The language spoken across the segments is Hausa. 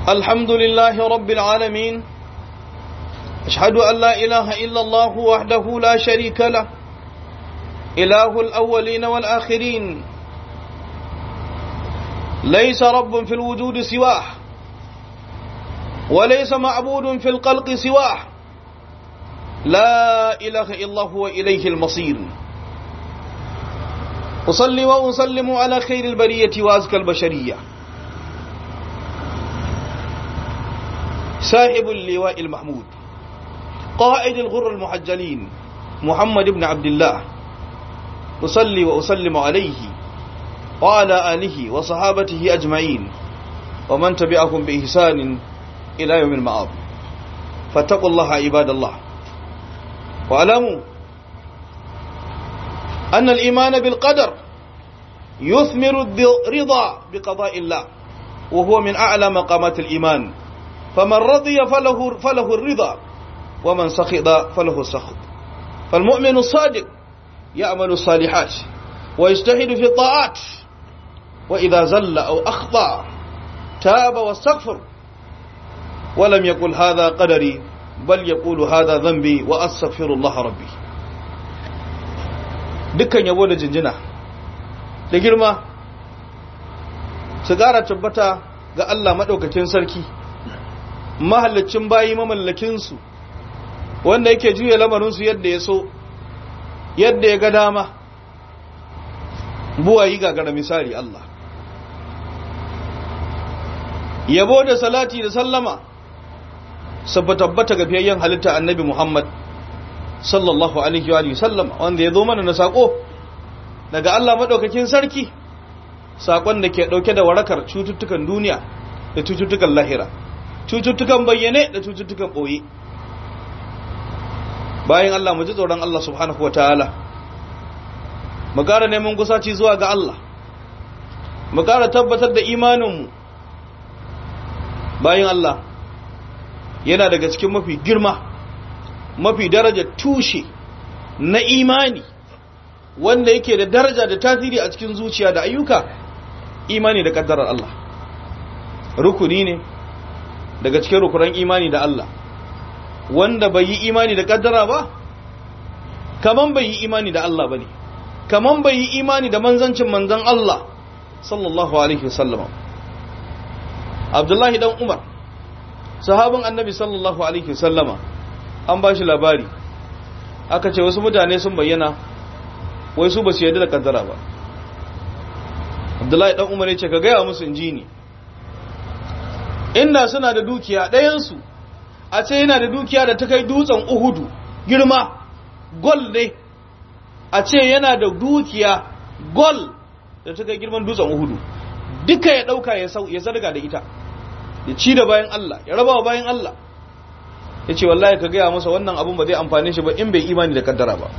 الحمد لله رب العالمين أشهد أن لا إله إلا الله وحده لا شريك له إله الأولين والآخرين ليس رب في الوجود سواه وليس معبود في القلق سواه لا إله إلا هو إليه المصير أصلي وأسلم على خير البرية وأزكى البشرية سائب اللواء المحمود قائد الغر المحجلين محمد بن عبد الله أصلي وأسلم عليه وعلى آله وصحابته أجمعين ومن تبعهم بإحسان إلى يوم المعاد فاتقوا الله عباد الله واعلموا أن الإيمان بالقدر يثمر الرضا بقضاء الله وهو من أعلى مقامات الإيمان فمن رضي فله, فله الرضا ومن سخط فله السخط فالمؤمن الصادق يعمل الصالحات ويجتهد في الطاعات وإذا زل أو أخطأ تاب واستغفر ولم يقل هذا قدري بل يقول هذا ذنبي وأستغفر الله ربي dukkan yabo da jinjina da girma su ƙara tabbata ga Allah maɗaukakin sarki mahallicin bayi mamallakinsu wanda yake juya lamarinsu yadda ya so yadda ya ga dama buwayi gagara misali Allah yabo da salati da sallama sabba tabbata ga fiyayyen halitta annabi Muhammad sallallahu alaihi wa sallam wanda ya zo mana na sako daga Allah madaukakin sarki sakon da ke dauke da warakar cututtukan duniya da cututtukan lahira cututtukan bayyane da cututtukan boye bayan Allah mu ji tsoron Allah subhanahu wataala mu ƙara neman kusaci zuwa ga Allah mu ƙara tabbatar da imaninmu bayan Allah yana daga cikin mafi girma mafi daraja tushe na imani wanda yake da daraja da tasiri a cikin zuciya da ayyuka imani da kaddarar Allah rukuni ne daga cikin rukunan imani da Allah wanda bai yi imani da kaddara ba kaman bai yi imani da Allah bane kaman bai yi imani da manzancin manzon Allah sallallahu alaihi wasallam Abdullahi dan Umar sahabin annabi sallallahu alaihi wasallama an ba shi labari aka ce wasu mutane sun bayyana wai su ba su yarda da kaddara ba abdullahi dan umar ya ce ka gaya musu inji ni inda suna da dukiya ɗayansu a ce yana da dukiya da ta kai dutsen uhudu girma gol ne a ce yana da dukiya gol da ta kai girman dutsen uhudu duka ya ɗauka ya zarga da ita ya ci da bayan Allah ya raba wa bayan Allah ya ce wallahi ka gaya masa wannan abun ba zai amfane shi ba in bai imani da kaddara ba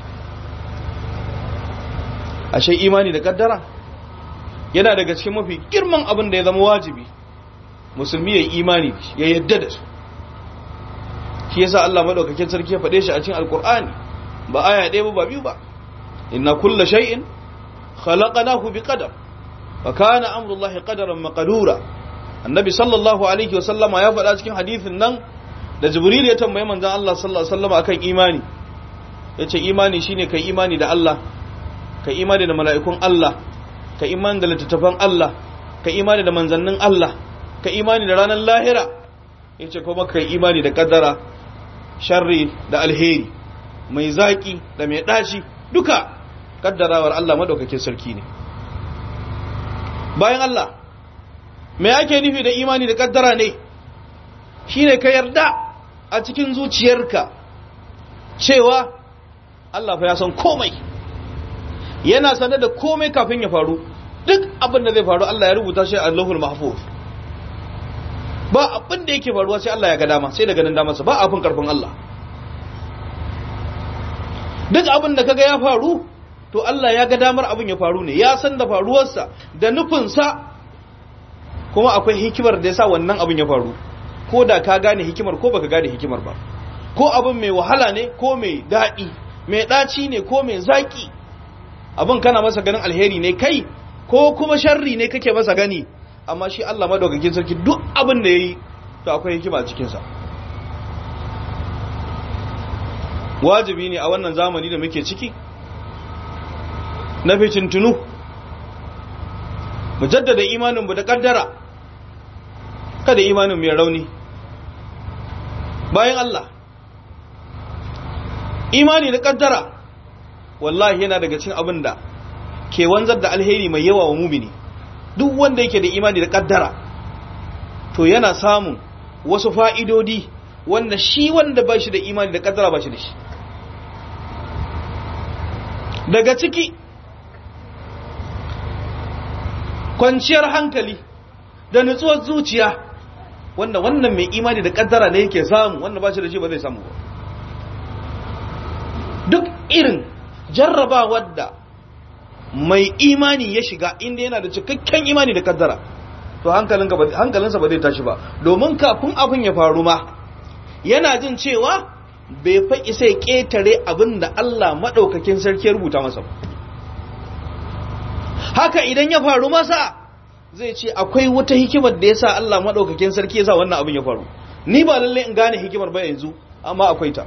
ashe imani da kaddara yana daga cikin mafi girman abin da ya zama wajibi musulmi ya yi imani ya yadda da su shi yasa Allah madaukakin sarki ya faɗe shi a cikin alkur'ani ba aya ɗaya ba ba biyu ba inna kulla shay'in khalaqnahu biqadar wa kana amrullahi qadaran maqdura annabi sallallahu alaihi wasallama ya faɗa cikin hadisin nan da jibril ya tambaye manzon Allah sallallahu alaihi wasallama akan imani yace imani shine kai imani da Allah kai imani da mala'ikun Allah kai imani da littattafan Allah kai imani da manzannin Allah kai imani da ranar lahira yace kuma kai imani da kaddara sharri da alheri mai zaki da mai daci duka kaddarawar Allah madaukakin sarki ne bayan Allah me ake nufi da imani da kaddara ne shine ka yarda a cikin zuciyarka cewa Allah fa ya san komai yana sanar da komai kafin ya faru duk abin da zai faru Allah ya rubuta shi a Allahul Mahfuz ba abin da yake faruwa sai Allah ya ga dama sai da ganin damarsa ba abin karfin Allah duk abin da kaga ya faru to Allah ya ga damar abin ya faru ne ya san da faruwarsa da nufinsa kuma akwai hikimar da ya sa wannan abin ya faru ko da ka gane hikimar ko baka gane hikimar ba ko abin mai wahala ne ko mai daɗi mai ɗaci ne ko mai zaƙi abin kana masa ganin alheri ne kai ko kuma sharri ne kake masa gani amma shi Allah madaukakin sarki duk abin da yayi to akwai hikima a cikin sa wajibi ne a wannan zamani da muke ciki na fitintunu mu jaddada imanin mu da kaddara kada imanin mu ya rauni bayan Allah imani da kaddara wallahi yana daga cikin abin da ke wanzar da alheri mai yawa wa mumini duk wanda yake da imani da kaddara to yana samun wasu fa'idodi wanda shi wanda ba shi da imani da kaddara ba shi da shi daga ciki kwanciyar hankali da nutsuwar zuciya wanda wannan mai imani da kaddara ne yake samu wanda ba shi da shi ba zai samu ba duk irin jarrabawar da mai imani ya shiga inda yana da cikakken imani da kaddara to hankalinsa ba zai tashi ba domin kafin abin ya faru ma yana jin cewa bai fa isa ya ƙetare abin da Allah maɗaukakin sarki ya rubuta masa haka idan ya faru masa zai ce akwai wata hikimar da ya sa Allah maɗaukakin sarki ya sa wannan abin ya faru ni ba lalle in gane hikimar ba yanzu amma akwai ta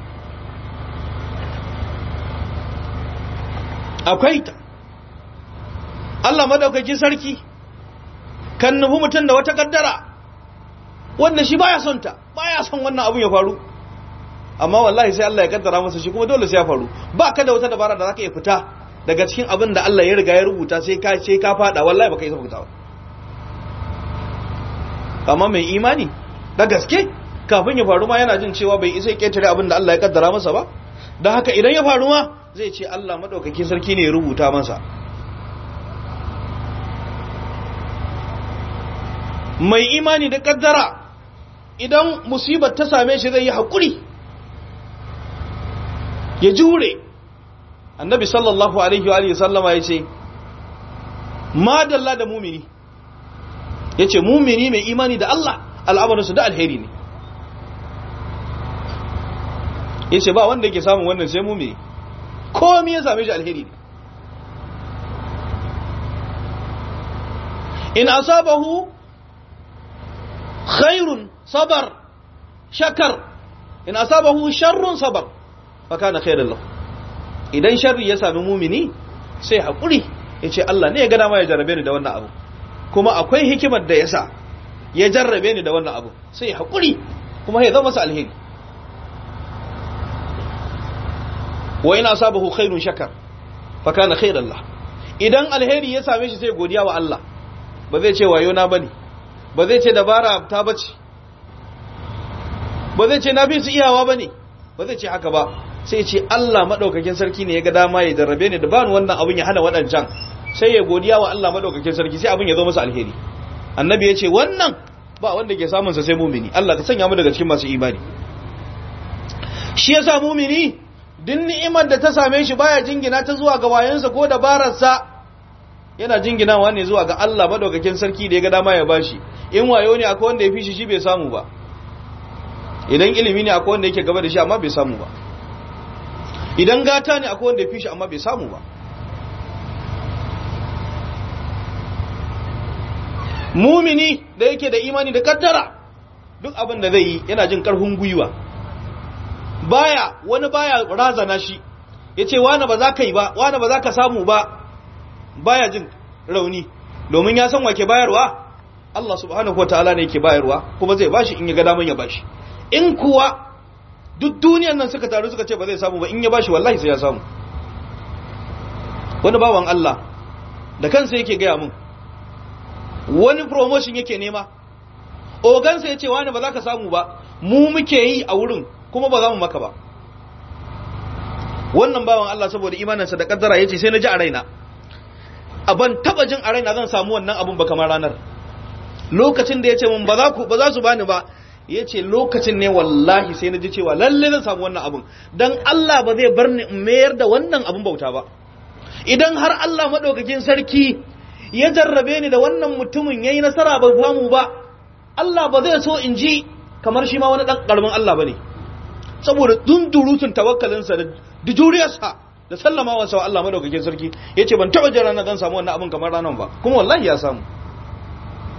akwai ta Allah maɗaukakin sarki kan nufi mutum da wata kaddara wanda shi baya son ta baya son wannan abin ya faru amma wallahi sai Allah ya kaddara masa shi kuma dole sai ya faru ba ka da wata dabara da zaka iya fita daga cikin abin da Allah ya riga ya rubuta sai ka sai ka fada wallahi baka isa fita ba amma mai imani da gaske kafin ya faru ma yana jin cewa bai isa ya ketare abin da Allah ya kaddara masa ba don haka idan ya faru ma zai ce Allah madaukaki sarki ne ya rubuta masa mai imani da kaddara idan musibar ta same shi zai yi haƙuri ya jure annabi sallallahu alaihi wa sallama ya ce madalla da mumini ya ce mumini mai imani da Allah al'amarinsu da alheri ne ya ce ba wanda yake samun wannan sai mumini komi ya same shi alheri ne in asabahu khairun sabar shakar in asabahu sharrun sabar fakana khairan lahu idan sharri ya sami mumini sai hakuri yace Allah ne ya ga dama ya jarrabe ni da wannan abu kuma akwai hikimar da yasa ya jarrabe ni da wannan abu sai hakuri kuma ya zama masa alheri wa ina asabahu khairun shakar fakana khairan lahu idan alheri ya same shi sai godiya wa Allah ba zai ce wayo na bane ba zai ce dabara ta bace ba zai ce na fi su iyawa bane ba zai ce haka ba sai ce Allah madaukakin sarki ne ya ga dama ya jarrabe ni da bani wannan abin ya hana waɗancan sai ya godiya wa Allah madaukakin sarki sai abin ya zo masa alheri annabi ya ce wannan ba wanda ke samun sa sai mumini Allah ka sanya mu daga cikin masu imani shi yasa mumini duk ni'imar da ta same shi baya jingina ta zuwa ga wayansa ko dabararsa yana jinginawa ne zuwa ga Allah madaukakin sarki da ya ga dama ya bashi in wayo ne akwai wanda ya fi shi shi bai samu ba idan ilimi ne akwai wanda yake gaba da shi amma bai samu ba idan gata ne akwai wanda ya fi shi amma bai samu ba mumini da yake da imani da kaddara duk abin da zai yi yana jin karfin gwiwa baya wani baya razana shi ya ce wane ba za ka yi ba wane ba za ka samu ba baya jin rauni domin ya san wake bayarwa Allah subhanahu wa ta'ala ne yake bayarwa kuma zai bashi in ya ga daman ya bashi in kuwa duk duniyan nan suka taru suka ce ba zai samu ba in ya bashi wallahi sai ya samu wani bawan Allah da kansa yake gaya mun wani promotion yake nema ogansa ya ce wani ba za ka samu ba mu muke yi a wurin kuma ba za mu maka ba wannan bawan Allah saboda imaninsa da kaddara ya ce sai na ji a raina a ban taba jin a raina zan samu wannan abun ba kamar ranar lokacin da ya ce mun ba za su bani ba ya ce lokacin ne wallahi sai na ji cewa lalle zan samu wannan abun don Allah ba zai bar ni in mayar da wannan abun bauta ba idan har Allah maɗaukakin sarki ya jarrabe ni da wannan mutumin ya yi nasara ba samu ba Allah ba zai so in ji kamar shi ma wani ɗan ƙaramin Allah ba ne saboda dundurutun tawakkalinsa da juriyarsa da sallama wa Allah maɗaukakin sarki ya ce ban taɓa jira na zan samu wannan abun kamar ranar ba kuma wallahi ya samu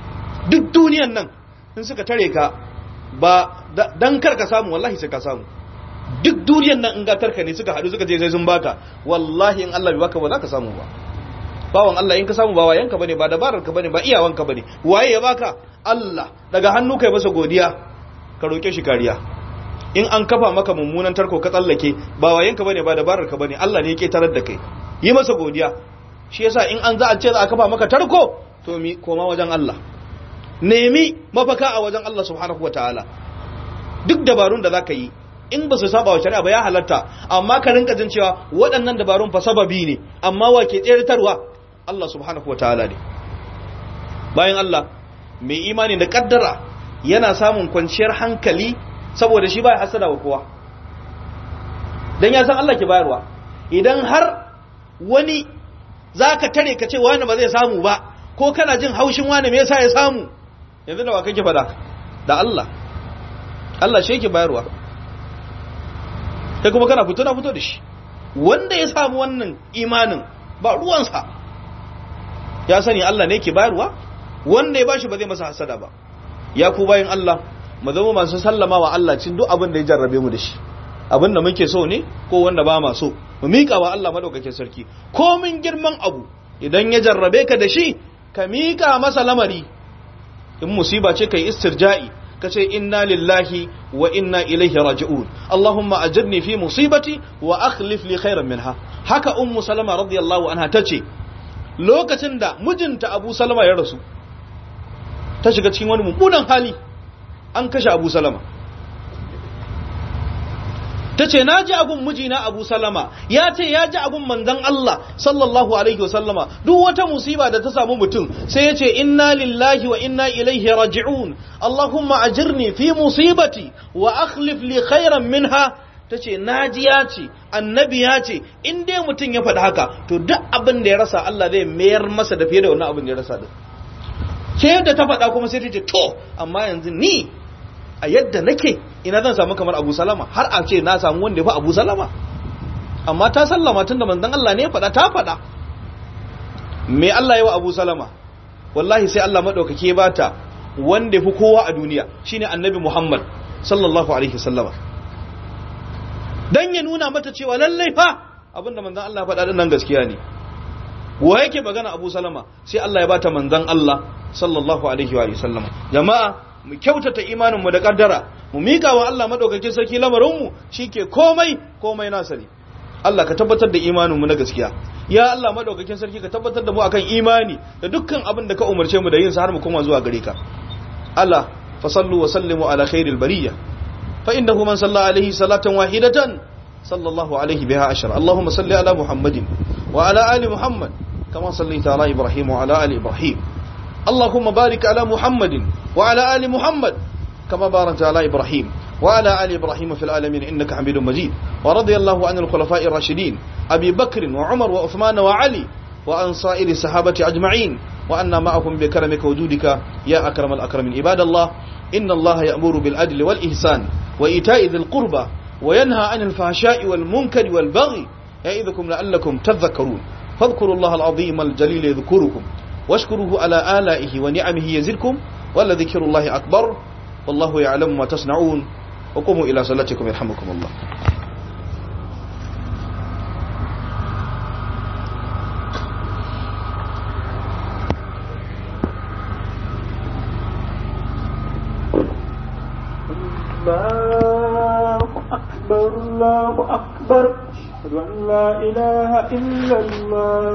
duk duniyan nan in suka tare ka ba dan kar ka samu wallahi sai ka samu duk duniyan nan in gatarka ne suka haɗu suka je sai sun baka wallahi in Allah bai baka ba za ka samu ba bawan Allah in ka samu ba wayanka bane ba dabarar ka bane ba iyawanka bane waye ya baka Allah daga hannu kai masa godiya ka roke shi kariya in an kafa maka mummunan tarko ka tsallake ba wayanka bane ba dabarar ka bane Allah ne yake tarar da kai yi masa godiya shi yasa in an za a ce za a kafa maka tarko to mi koma wajen Allah nemi mafaka a wajen Allah subhanahu wataala duk dabarun da zaka yi in ba su saba wa shari'a ba ya halatta amma ka rinka jin cewa waɗannan dabarun fa sababi ne amma wa ke tseratarwa Allah subhanahu wataala ne bayan Allah mai imani da kaddara yana samun kwanciyar hankali saboda shi baya hasada wa kowa dan ya san Allah ke bayarwa idan har wani zaka tare ka ce wani ba zai samu ba ko kana jin haushin wani me yasa ya samu yanzu da wa kake fada da Allah Allah shi yake bayarwa kai kuma kana fito na fito da shi wanda ya samu wannan imanin ba ruwansa ya sani Allah ne ke bayarwa wanda ya bashi ba zai masa hasada ba ya ku bayan Allah mu zama masu sallama wa Allah cin duk abin da ya jarrabe mu da shi abin da muke so ne ko wanda ba ma so mu miƙa wa Allah madaukakin sarki komin girman abu idan ya jarrabe ka da shi ka miƙa masa lamari in musiba ce kai istirja'i ka ce inna lillahi wa inna ilaihi raji'un Allahumma ajirni fi musibati wa akhlif li khairan minha haka ummu salama radiyallahu anha tace lokacin da mijinta Abu Salama ya rasu ta shiga cikin wani mummunan hali an kashe Abu Salama ta ce na ji agun mijina abu salama ya ce ya ji agun manzan Allah sallallahu alaihi wasallama duk wata musiba da ta samu mutum sai ya ce inna lillahi wa inna ilaihi raji'un Allahumma ajirni fi musibati wa akhlif li khairan minha ta ce naji ya ce annabi ya ce in dai mutum ya faɗi haka to duk abin da ya rasa Allah zai mayar masa da fiye da wannan abin da ya rasa din ke yadda ta faɗa kuma sai ta ce to amma yanzu ni a yadda nake ina zan samu kamar Abu Salama har a ce na samu wanda ya fi Abu Salama amma ta sallama tunda manzon Allah ne ya faɗa ta faɗa me Allah ya wa Abu Salama wallahi sai Allah madaukake ba ta wanda ya fi kowa a duniya shine Annabi Muhammad sallallahu alaihi wasallama dan ya nuna mata cewa lallai fa abinda manzon Allah faɗa din nan gaskiya ne wa yake magana Abu Salama sai Allah ya bata manzon Allah sallallahu alaihi wa sallama jama'a mu kyautata imaninmu da kaddara mu mika wa Allah madaukakin sarki lamarinmu shike komai komai nasa ne Allah ka tabbatar da imaninmu na gaskiya ya Allah madaukakin sarki ka tabbatar da mu akan imani da dukkan abin da ka umarce mu da yin sa har mu koma zuwa gare ka Allah fa sallu wa sallimu ala khairil bariyya fa innahu man salla alaihi salatan wahidatan sallallahu alaihi biha ashar Allahumma salli ala Muhammadin wa ala ali Muhammad kama sallaita ala Ibrahim wa ala ali Ibrahim اللهم بارك على محمد وعلى آل محمد كما باركت على إبراهيم وعلى آل إبراهيم في العالمين إنك حميد مجيد ورضي الله عن الخلفاء الراشدين أبي بكر وعمر وعثمان وعلي وعن سائر الصحابة أجمعين وأنا معهم بكرمك وجودك يا أكرم الأكرمين عباد الله إن الله يأمر بالعدل والإحسان وإيتاء ذي القربى وينهى عن الفحشاء والمنكر والبغي يعظكم لعلكم تذكرون فاذكروا الله العظيم الجليل يذكركم واشكروه على آلائه ونعمه يزدكم ولذكر الله أكبر والله يعلم ما تصنعون وقوموا إلى صلاتكم يرحمكم الله الله أكبر الله أكبر أشهد أن لا إله إلا الله